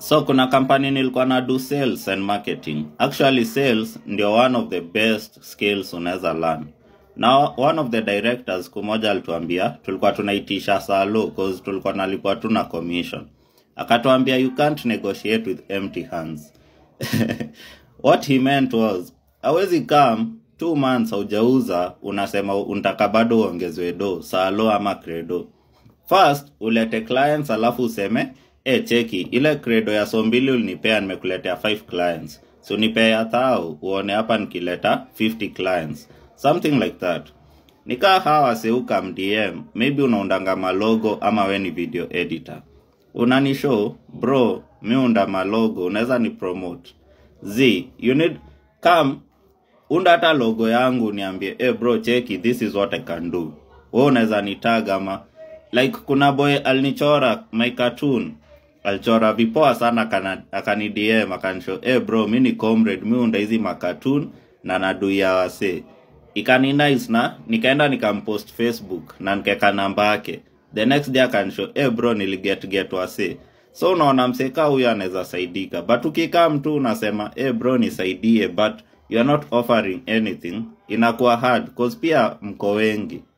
so kuna kampani nilikuwa na do sales and marketing actually sales ndio one of the best skills unaweza learn na one of the directors kumoja alituambia tulikuwa tunaitisha salo cause tulikuwa nalipwa tu na commission akatuambia you can't negotiate with empty hands what he meant was awezi come two months haujauza unasema unataka bado uongezwe do salo ama credo first ulete clients alafu useme e cheki ile credo ya so mbili ulinipea nimekuletea 5 clients so nipee ya thao uone hapa nikileta 50 clients something like that nikaa hawa waseuka mdm maybe unaundanga malogo ama we ni video editor unani show bro mi unda malogo unaweza ni promote z you need come unda hata logo yangu niambie hey bro cheki this is what i can do we unaweza nitag ama like kuna boy alinichora my cartoon alichora vipoa sana akana- akanidm akanisho hey bro mi ni comrade mi unda hizi makatun na naduia wase ikani nice na nikaenda nikampost facebook na nikeka namba yake the next day akanisho hey bro niliget get wase so unaona mseka huyo anaweza saidika but ukikaa mtu unasema hey bro nisaidie but you are not offering anything inakuwa hard cause pia mko wengi